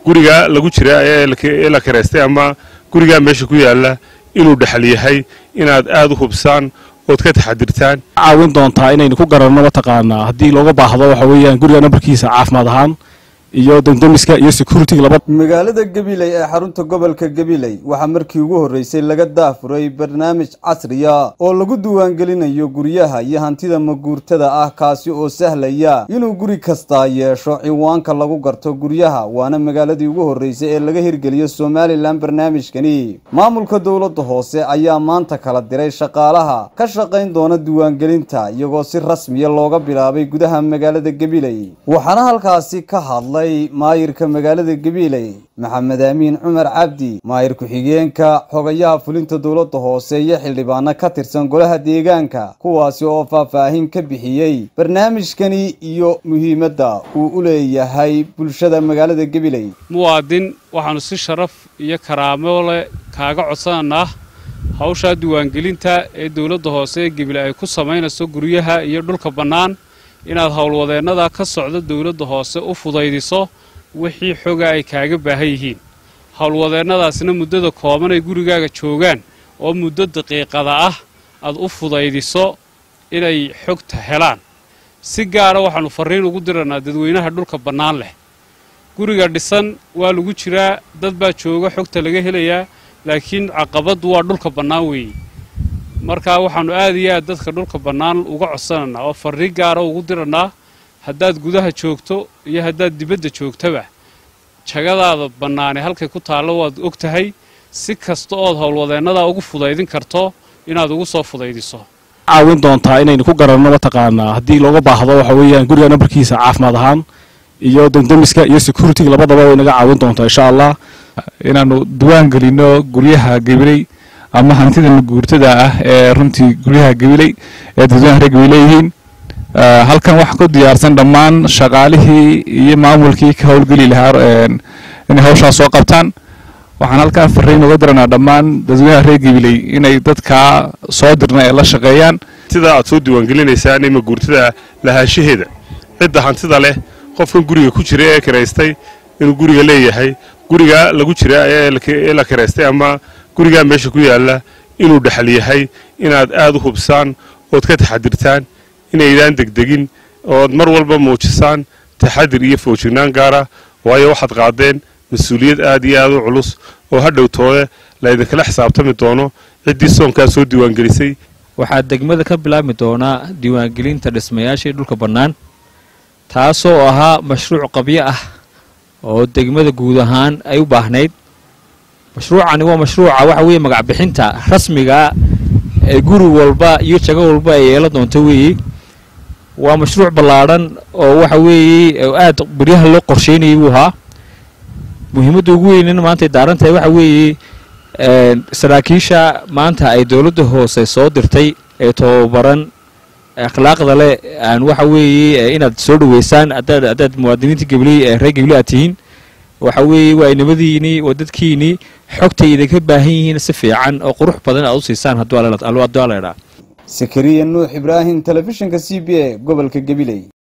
guriga lagu jira ee la kiraystay ama gurigaa meesha ku yaalla inuu dhexal yahay inaad aad u hubsaan ood ka taxadirtaan caawin doontaa inaynu ku garanno mataqaanaa haddii looga baahdo waxa weeyaan guriga nambarkiisa caafimaad ahaan iyo damdamiska iyo security laba magaalada gabiley ee xarunta gobolka gabiley waxaa markii ugu horreysay laga daafuray barnaamij casriya oo lagu diiwaangelinayo guryaha iyo hantida maguurtada ah kaasi oo sahlaya inuu guri kastaa yeesho ciwaanka lagu garto guryaha waana magaaladii ugu horreysay ee laga hirgeliyo somalilan barnaamijkani maamulka dowladda hoose ayaa maanta kala diray shaqaalaha ka shaqayn doona diiwaangelinta iyagoo si rasmiya looga bilaabay gudaha magaalada gabiley waxaana halkaasi ka hadlay maayirka magaalada gabiiley maxamed aamiin cumar cabdi maayir ku-xigeenka xogayaha fulinta dowladda hoose iyo xildhibaano ka tirsan golaha deegaanka kuwaasi oo faahfaahin ka bixiyey barnaamijkani iyo muhiimadda uu u leeyahay bulshada magaalada gabiley muwaadin waxaannu si sharaf iyo karaamo leh kaaga codsananaa hawshaa diiwaangelinta ee dowladda hoose ee gabiley ay ku samaynayso guryaha iyo dhulka bannaan inaad howlwadeennada ka socda dowladda hoose u fudaydiso wixii xoga ay kaaga baahan yihiin howlwadeennadaasna muddada kooban ay gurigaaga joogaan oo muddo daqiiqada ah aad u fudaydiso inay xogta helaan si gaara waxaannu farriin ugu dirannaa dadweynaha dhulka bannaan leh guriga dhisan waa lagu jiraa dad baa jooga xogta laga helayaa laakiin caqabaddu waa dhulka bannaan weeye markaa waxaannu aad iyo aad dadka dhulka bannaan uga codsanannaa oo farriin gaara ugu dirannaa haddaad gudaha joogto iyo haddaad dibadda joogtaba jagadaada bannaane halkay ku taallo waad og tahay si kasta ood howlwadeennadaa ugu fudaydin karto inaad ugu soo fudaydiso caawin doontaa inaynu ku garanno mataqaanaa haddii looga baahdo waxa weeyaan guriga nambarkiisa caafimaad ahaan iyo damdamiska iyo security labadaba way naga caawin doontaa insha allah inaannu diwaan gelinno guryaha gabiley ama hantida maguurtada ah ee runtii guryaha gabiley ee dadweynaha reer gabiley leeyihiin halkan waxaa ku diyaarsan dhammaan shaqaalihii iyo maamulkii ka howlgeli lahaa inay hawshaas soo qabtaan waxaan halkaa farriin uga diranaa dhammaan dadweynaha reer gabiley inay dadkaa soo dirna ee la shaqeeyaan sida aad soo diiwaangelinaysaan ee maguurtada lahaanshaheeda cidda hantida leh qofkan guriga ku jira ee kiraystay inuu guriga leeyahay guriga lagu jira ee la kiraystay ama gurigaa meesha ku yaalla inuu dhexal yahay inaad aad u hubsaan ood ka taxadirtaan inaydaan degdegin ood mar walba muujisaan taxadir iyo foojignaan gaara waayo waxaad qaadeen mas-uuliyad aad iyo aad u culus oo hadhowtoode laydinkala xisaabtami doono ciddii soonkaa soo diiwaangelisay waxaa degmada ka bilaabmi doonaa diiwaangelinta dhismayaashii dhulka bannaan taasoo ahaa mashruuc qabyo ah oo degmada guud ahaan ay u baahnayd mashruucani waa mashruuca waxa weeye magacbixinta rasmiga ee guri walba iyo jago walba ay yeelan doonto weeye waa mashruuc ballaadhan oo waxa weeye aad baryaha loo qorsheynayay buu ahaa muhiimadda ugu weynina maanta ay daaran tahay waxa weeye saraakiisha maanta ay dowladda hoose soo dirtay ee tobabaran akhlaaqda leh aan waxa weeye inaad soo dhaweysaan haddaad haddaad muwaadiniinta gabley ee reer gabley aad tihiin waxa weeye waa inamadiinii waa dadkiinii xogtay idinka baahan yihiin si fiican oo qurux badan aad u siisaan hadduu la idhaa sakariya nuux ibraahim telefishinka c b a gobolka gabiley